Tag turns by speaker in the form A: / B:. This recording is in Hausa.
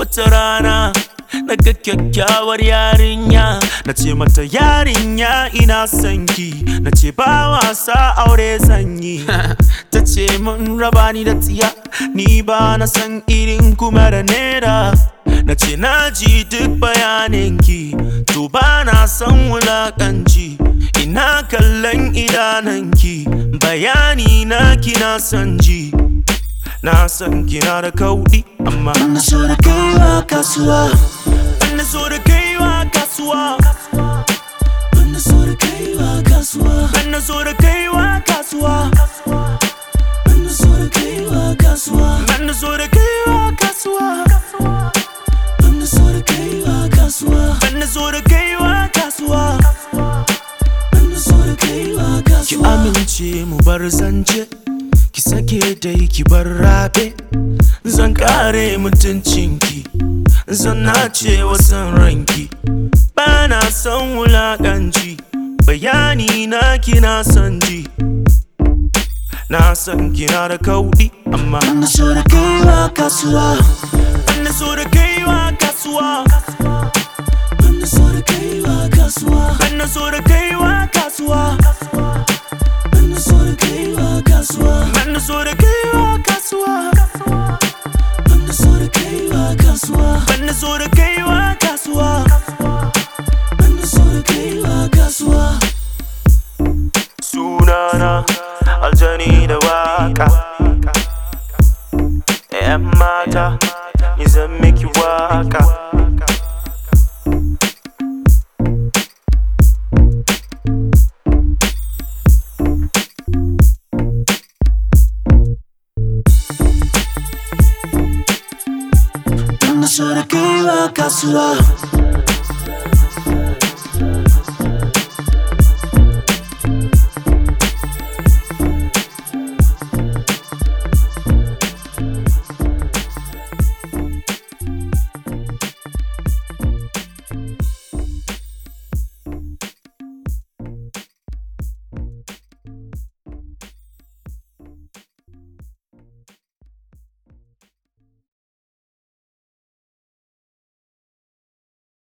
A: wata rana na ga kyakkyawar yarinya na ce mata yarinya ina son ki na ce ba wasa aure zanyi ta ce mun raba ni da tsiya ni ba na san irin kuma da nera na ce na ji duk bayaninki to ba na san wulakanci ina kallon idananki bayani na kina son ji na san kina da kaudi amma
B: Na so da kaiwa kasuwa
A: na so da kaiwa kasuwa
B: Na so da kaiwa kasuwa
A: na so da kaiwa kasuwa
B: Na so da kaiwa kasuwa
A: na so da kaiwa kasuwa
B: Na so da kaiwa kasuwa
A: na so da kaiwa kasuwa
B: Na so da kaiwa
A: ki
B: kasuwa
A: amince mu bar zance ki sake dai ki bar rabe zan kare mutuncinki zan nace wasan ranki ba na son wulakanci bayani na kina son ji na san kina da kaudi amma
B: Na so da kaiwa kasuwa
A: na so da kaiwa kasuwa
B: Na so da kaiwa kasuwa
A: na so da kaiwa kasuwa
B: Na so da kaiwa kasuwa
A: na so da kaiwa kasuwa
B: Na so da kaiwa kasuwa
A: na so da kaiwa kasuwa
B: Na so da kaiwa kasuwa
A: sunana aljani da waka yan mata ni zan miki waka
B: Na so da kaiwa kasuwa